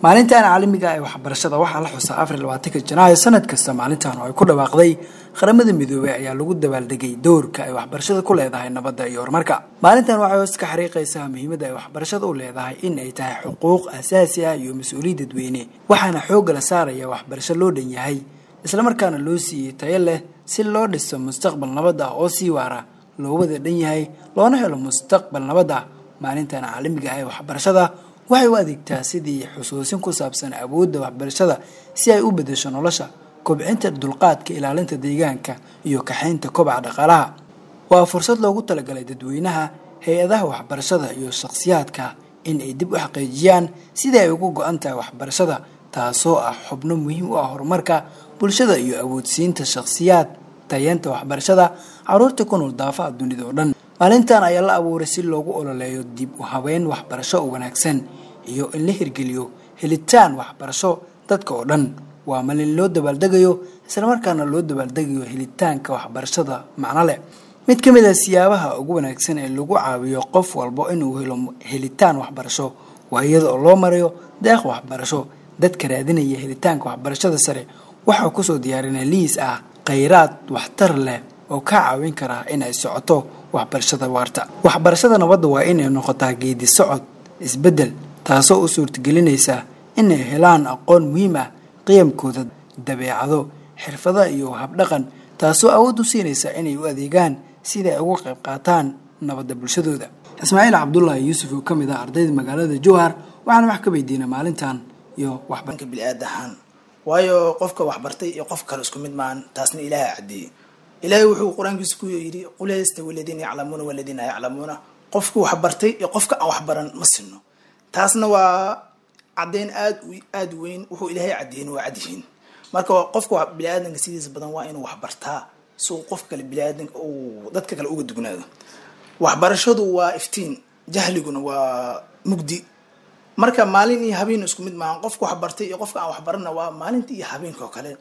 maalintan caalamiga ee waxbarashada waxaa la xusaa afar iyo labaatanka janaayo sanad kasta maalintan oo ay ku dhawaaqday qaramada midoobey ayaa lagu dabaaldegay doorka ay waxbarashada ku leedahay nabadda iyo horumarka maalintan waxay hoos ka xariiqaysaa muhiimadda ay waxbarashada u leedahay in ay tahay xuquuq asaasi ah iyo mas-uuliyad dadweyne waxaana xoogga la saaraya waxbarasho loo dhan yahay islamarkaana loo siiyey tayo leh si loo dhiso mustaqbal nabad ah oo sii waara loo wada dhan yahay loona helo mustaqbal nabad ah maalintan caalamiga ah ee waxbarashada waxay u adeegtaa sidii xusuusin ku saabsan awoodda waxbarashada si ay u bedesho nolosha kobcinta dulqaadka ilaalinta deegaanka iyo kaxaynta kobaca dhaqaalaha waa fursad loogu talagalay dadweynaha hay-adaha waxbarashada iyo shakhsiyaadka in ay dib u xaqiijiyaan sidii ay ugu go-an tahay waxbarashada taasoo ah xubno muhiim u ah horumarka bulshada iyo awoodsiinta shakhsiyaad tayeenta waxbarashada caruurta ku nool daafaha dunida oo dhan maalintan ayaa la abuuray si loogu ololeeyo dib u habeyn waxbarasho oo wanaagsan iyo in la hirgeliyo helitaan waxbarasho dadka oo dhan waa malin loo dabaaldegayo islamarkaana loo dabaaldegayo helitaanka waxbarashada macno leh mid ka mid a siyaabaha ugu wanaagsan ee lagu caawiyo qof walbo inuu helo helitaan waxbarasho waa iyada oo loo marayo deeq waxbarasho dadka raadinaya helitaanka waxbarashada sare waxaa kusoo diyaarinay liis ah khayraad waxtar leh oo ka caawin kara in ay socoto waxbarashada waarta waxbarashada nabadda waa inay noqotaa geedi socod isbeddel taasoo u suurtagelinaysa inay helaan aqoon muhiim ah qiyamkooda dabeecado xirfada iyo habdhaqan taasoo awood u siinaysa inay u adeegaan sida ay uga qayb qaataan nabadda bulshadooda ismaaciil cabdullaahi yuusuf oo ka mid ah ardayda magaalada jowhar waxaana wax ka weydiinay maalintan iyo waxbarka bili-aad ahaan waayo qofka waxbartay iyo qof kale isku mid maahan taasna ilaaha caddeeyey ilaahay wuxuu qur-aankiisa ku yidhi qul yastawi aladiina yaclamuuna waladiina yaclamuuna qofku waxbartay iyo qofka aan waxbaran ma sinno taasna waa caddeyn aad aada weyn wuxuu ilaahay caddeeyin waa cadyihiin marka qofka bili-aadanka sidiisa badan waa inuu waxbartaa si uu qof kale bili-aadanka uu dadka kale uga dugnaado waxbarashadu waa iftiin jahliguna waa mugdi marka maalin iyo habeen isku mid maahan qofka waxbartay iyo qofka aan waxbarana waa maalinta iyo habeenka oo kale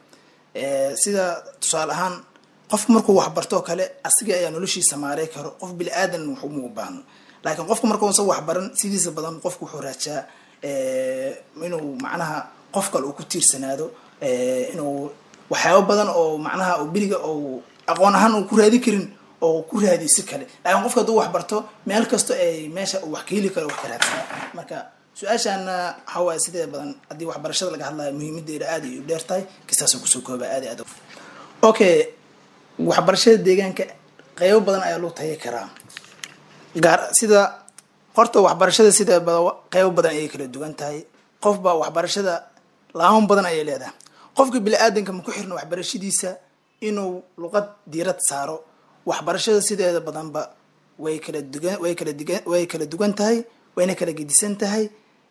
sida tusaale ahaan qofku markuu waxbarto oo kale asiga ayaa noloshiisa maarey karo qof bili aadan wax uma baahno laakiin qofku markuusan waxbaran sidiisa badan qofku wuxuu raajaa inuu macnaha qof kale uu ku tiirsanaado inuu waxyaabo badan oo macnaha oo beriga oo aqoon ahaan uu ku raadi karin oo ku raadiyo si kale laakiin qofka hadduu waxbarto meel kasto ay meesha uu wax ka heli karo wax ka raadsana marka su-aashaana waxaa waaye sidee badan haddii waxbarashada laga hadlayo muhiimadeeda aada ay u dheer tahay kastaasoo kusoo kooba aada aad okay waxbarashada deegaanka qeybo badan ayaa loo tayi karaa gaar sida horta waxbarashada sida qeybo badan ayay kala duwan tahay qofba waxbarashada laaman badan ayay leedahay qofka bili-aadanka ma ku xirna waxbarashadiisa inuu luqad diirad saaro waxbarashada sideeda badanba way kala dugan way kala digan way kala duwan tahay wayna kala gedisan tahay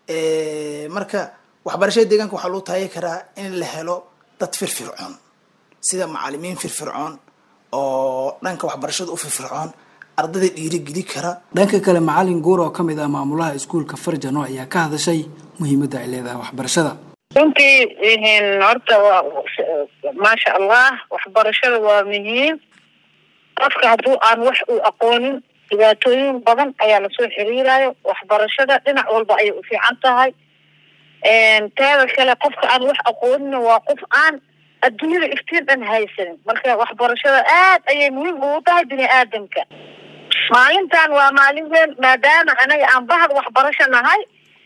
marka waxbarashada deegaanka waxaa loo taagi karaa in la helo dad firfircoon sida macalimiin firfircoon oo dhanka waxbarashada u firfircoon ardayda dhiirigeli kara dhanka kale macalin guur oo ka mid ah maamulaha iskuulka farjano ayaa ka hadashay muhiimadda ay leedahay waxbarashada runtii horta waa maasha allah waxbarashada waa muhiim qofka hadduu aan wax uu aqoonin dhibaatooyin badan ayaa lasoo xiriirayo waxbarashada dhinac walba ayay u fiican tahay teeda kale qofka aan wax aqoonina waa qof aan adduunyada iftiin dhan haysanin marka waxbarashada aad ayay muhiim ugu tahay bini aadamka maalintan waa maalin weyn maadaama anaga aan bahad waxbarasho nahay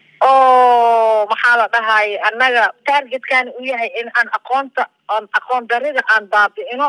oo maxaa la dhahay annaga targetkan u yahay in aan aqoonta aan aqoon darida aan baabi'ino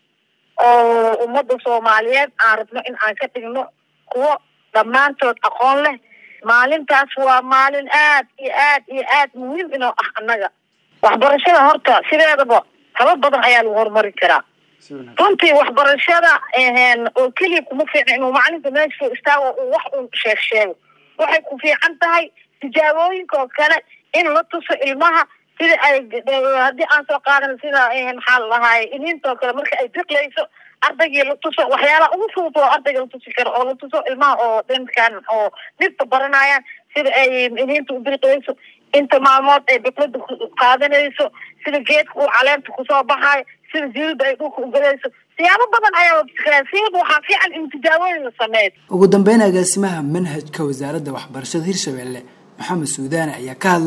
oo ummadda soomaaliyeed aan rabno in aan ka dhigno kuwo dhammaantood aqoon leh maalintaas waa maalin aad iyo aad iyo aad muhiim inoo ah annaga waxbarashada horta sideedaba habab badan ayaa lagu horumari karaa runtii waxbarashada oo keliya kuma fiicna inuu macalinka meesha soo istaago uu wax uu sheeg sheego waxay ku fiican tahay tijaabooyinka oo kale in la tuso ilmaha sida ay haddii aan soo qaadan sida maxaa la dhahaay iniintoo kale marka ay biqlayso ardaygii la tuso waxyaalaha ugu fudud oo ardayga la tusi karo oo la tuso ilmaha oo dhankan oo dhirta baranayaan sida ay iniinta u biqlayso inta maalmood ay biqlada qaadanayso sida geedka uu caleenta kusoo baxaayo sida jilida ay dhulka ugalayso siyaabo badan ayaa siyaba waxaa fiican in tijaabooyin la sameeyo ugu dambeyn agaasimaha manhajka wasaaradda waxbarashada hirshabelle maxamed suudaane ayaa ka hadlay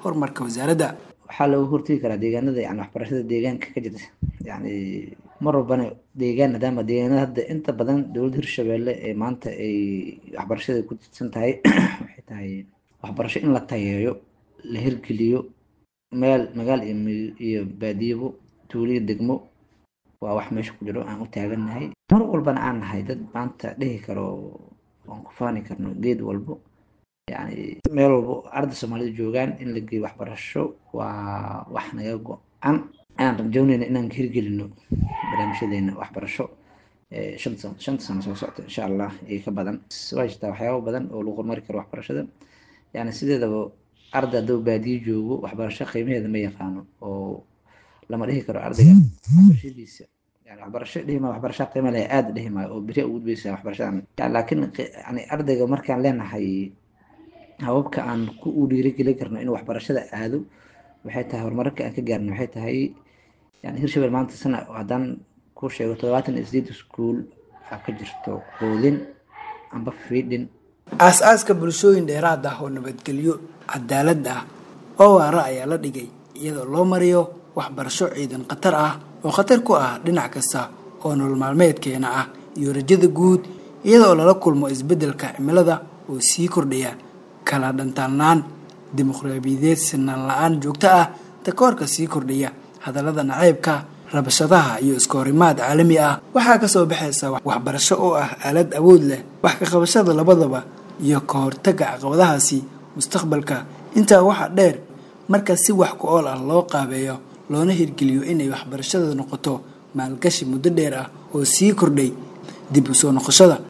horumarka wasaaradda waxaa looga hortegi karaa deegaanada yani waxbarashada deegaanka ka jirta yani mar walbana deegaan maadaama deegaanada hadda inta badan dowladda hirshabelle ee maanta ay waxbarashada ku tirsan tahay waxay tahay waxbarasho in la tayeeyo la hirgeliyo meel magaal iyo baadiyabo tuuliyo degmo waa wax meesha ku jiro aan u taagannahay mar walbana aan nahay dad maanta dhihi karo aan ku faani karno geed walbo yani meel walbo arda soomaalida joogaan in la geeyo waxbarasho waa wax naga go-an aan rajownayna inaan hirgelino barnaamijyadeena waxbarasho shanta shanta sano soo socota insha allah iyo ka badan waa jirtaa waxyaaba badan oo lagu horumari karo waxbarashada yani sideedaba arda hadduu baadiyo joogo waxbarasho qiimaheeda ma yaqaano oo lama dhihi karo ardayga waxbarashadiisa yani waxbarasho dhihima waxbarasha qiima leh aada dhihimaayo oo beri ugu gudbaysa waxbarashadan yani laakiin yani ardayga markaan leenahay hababka aan ku u dhiirigelin karno inuu waxbarashada aado waxay tahay horumarka aan ka gaarno waxay tahay yani hirshabel maanta sana haddaan ku sheego todobaatan iyo sideed iskuol aa ka jirto quudin amba fiidhin aas-aaska bulshooyin dheeraad ah oo nabadgelyo cadaalad ah oo waara ayaa la dhigay iyadoo loo mariyo waxbarasho ciidan khatar ah oo khatar ku ah dhinac kasta oo nolol maalmeedkeena ah iyo rajada guud iyadoo lala kulmo isbeddelka cimilada oo sii kordhaya kala dhantaalnaan dimuqraadiyadeed sinaan la-aan joogto ah takoorka sii kordhaya hadallada naceybka rabashadaha iyo iskahorimaad caalami ah waxaa kasoo baxaysa waxbarasho oo ah aalad awood leh wax ka qabashada labadaba iyo ka hortaga caqabadahaasi mustaqbalka intaa waxaa dheer marka si wax ku ool ah loo qaabeeyo loona hirgeliyo inay waxbarashada noqoto maalgashi muddo dheer ah oo sii kordhay dib u soo noqoshada